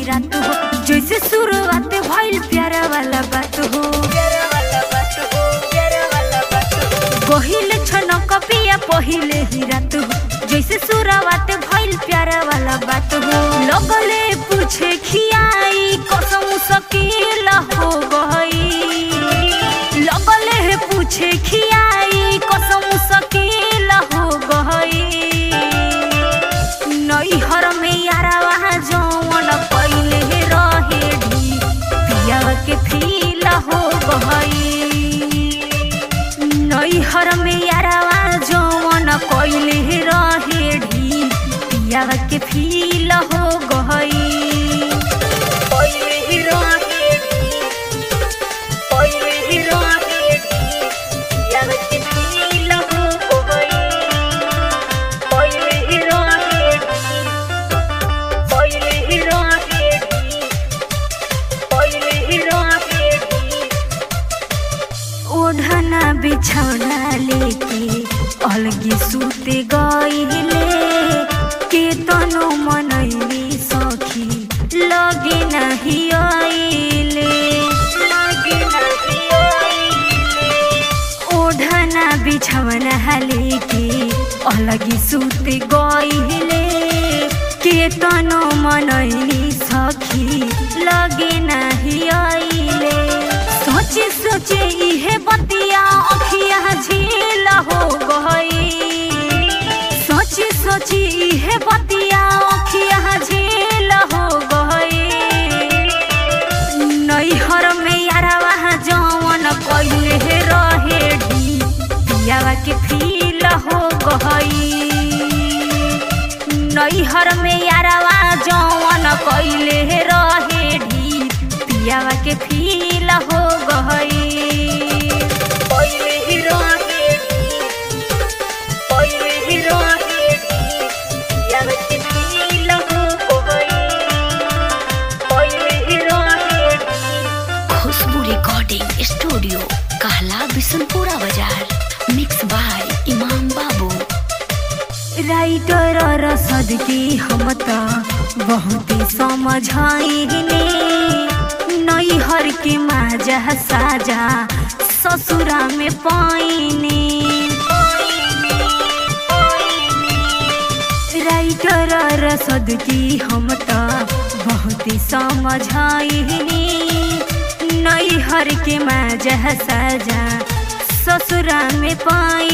रात हो जैसे शुरुआत भइल प्यारा वाला बात हो प्यारा वाला बात हो प्यारा वाला बात हो पहिले छनक पिया पहिले ही रात हो जैसे शुरुआत भइल प्यारा वाला बात हो लगले पूछे खियाई कसम सकील हो गई लगले पूछे खियाई कसम सकील हो गई नैहर में यारवा जौन पहिले रहे ढी पियावा के फील हो गई नैहर में यारवा जौन पहिले रहे ढी पियावा के फील हो गई पहिले रहे ढी पहिले रहे ढी पियावा के फील हो गई पहिले हिरो पहिले हिरो पहिले हिरो ओढ़ना बिछौना लेके अलगी सुते गईले के तनो मनैली सखी लगे नहीं आइले लगे नहीं आइले ओढ़ना बिछौना लेके अलगी सुत गईले के तनो मनैली सखी लगे नाही आइले सोचे सोचे इहे बतिया अखिया झील हो गई सोची सोची इहे बतिया अखिया झील हो गई नैहर में यारवा जवन कइले रहे ढी पियावा के फील हो गई नैहर में यारवा जवन कइले रहे ढी पियावा के फील हो गई पहिले ही रहे ढी, पहिले ही रहे ढी, पियावा के फील हो गई पहिले ही रहे ढी, खुशबू रिकॉर्डिंग स्टूडियो कहला बिशनपुरा बाजार मिक्स बाय इमाम बाबू राइटर रसद की हम त बहुत समझाइने नैहर के माजा साजा ससुरा में पाइने राइटर रसद की हम त बहुत समझाइने नैहर के माजा साजा ससुरा में पाई